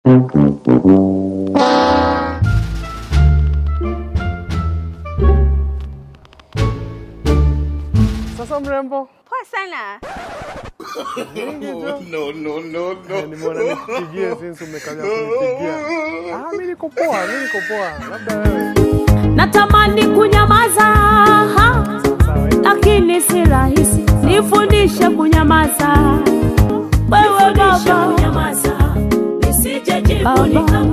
Sasa mrembo, Poa sana. no, no, no, no. Nimeona nikupigie since umekaja kunipigia. Ah, mimi niko poa, mimi niko poa. Labda wewe. natamani kunyamaza ha, Sawa. hiyo. lakini si rahisi nifundishe kunyamaza wewe baba baba